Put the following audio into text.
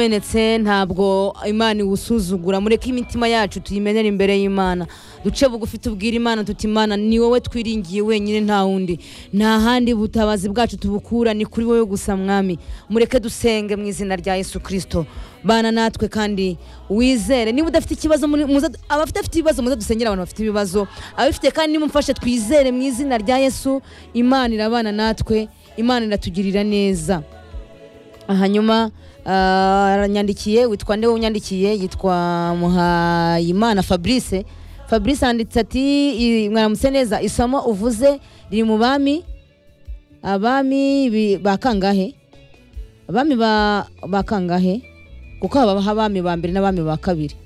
umumenetse ntabwo imana iwusuzugura mureke imitima yacu tuyimenere imbere y'imana duce bugufi tubwire imana tuti imana ni wowe twiringiye wenyine nta wundi nta handi butabazi bwacu tubukura ni kuri wowe gusa mwami mureke dusenge mu izina rya yesu kirisito bana natwe kandi wizere niba udafite ikibazo muri- muze- abafite afite ibibazo muze dusengere abantu bafite ibibazo ababifite kandi nimumfashe twizere mu izina rya yesu imana irabana natwe imana iratugirira neza hanyuma ah, aranyandikiye witwa nde unyandikiye yitwa muhayimana fabrice fabrice yanditse ati "I- mwaramutse neza isomo uvuze riri mu bami abami bi- ba kangahe abami ba ba kangahe kuko haba abami ba mbere n'abami ba kabiri